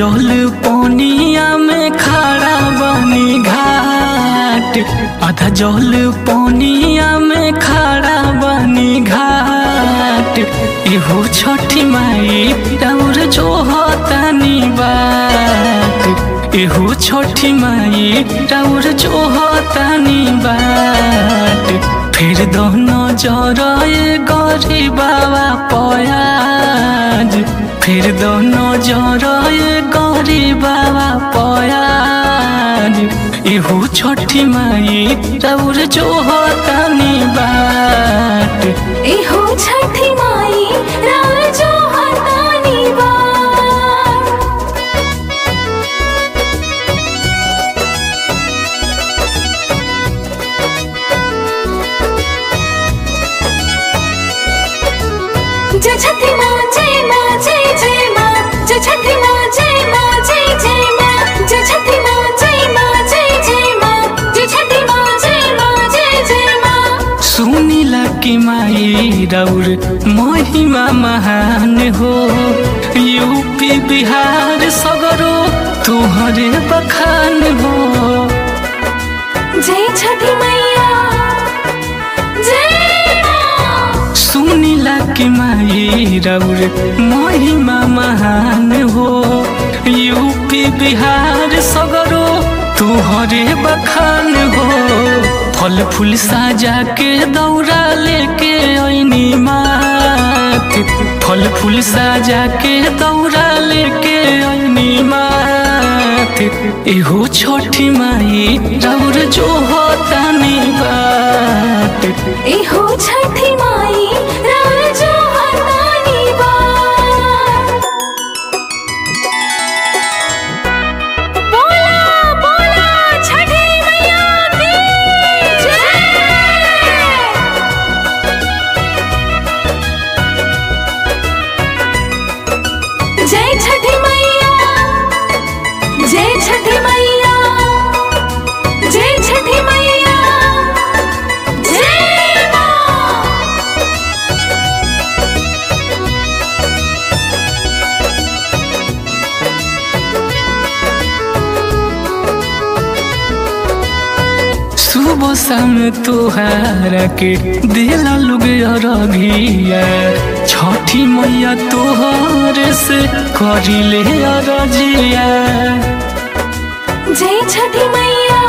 जल पनिया में खड़ा बनी घाट आधा जल पनिया में खड़ा बनी घाट एहो छठी माई और जो होतानी बात एहो छठी माई और जो होतानी बाट फिर दोनों जरए गरी बाबा पयाज फिर दोनों जरए गरी बाबा पयाज इहू छठी माई रौर जो होतानी बाट एहो छठी माई राजो हतानी बार जय छठी माँ जय माँ जय जय माँ जय छठी माँ जय माँ जय जय माँ जय छठी माँ जय माँ जय जय माँ जय छठी माँ जय माँ जय जय माँ सुनिला कि माई रौर महिमा महान हो यूपी बिहार सगरो तुहरे बखान हो जय छठी मैया जय माँ सुनिला कि माई रौर महिमा महान हो यूपी बिहार सगरो तुहरे बखान हो फल फूल साजा के दौरा लेके ऐनी मात फल फूल साजा के दौरा लेके ऐनी मात एहो छोटी माई रौर जो होतानी बात एहो छठी माई राजो हतानी बार बोला बोला छठी मैया की जय जय छठी मैया जय छठी मैया जय छठी मैया जय माँ सुबह शाम तोहारा के दिला लोग अरघिया छठी मैया तोहर से करिले अरजिया जय छठी मैया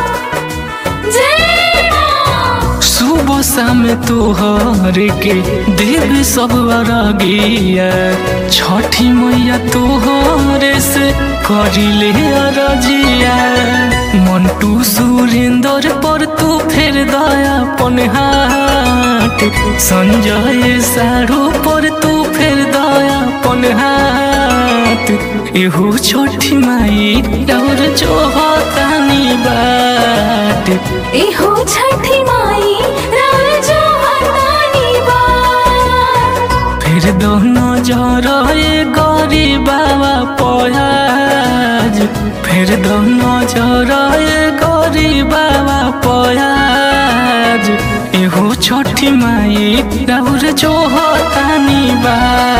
जय माँ सुबह शाम तोहर के देव सब अरगिया छठी मैया तोहर से करिले अरजिया मंटू सुरेंद्र पर तू फेर दया पन हाथ संजय सारू पर तू फेर दया पन हाथ एहो छठी माई और जो होतानी बात एहो छठी माई राजो हतानी बार फिर दोनों जरए गरी बाबा पयाज फिर दोनों जरए गरी बाबा पयाज एहो छठी माई और जो होतानी बा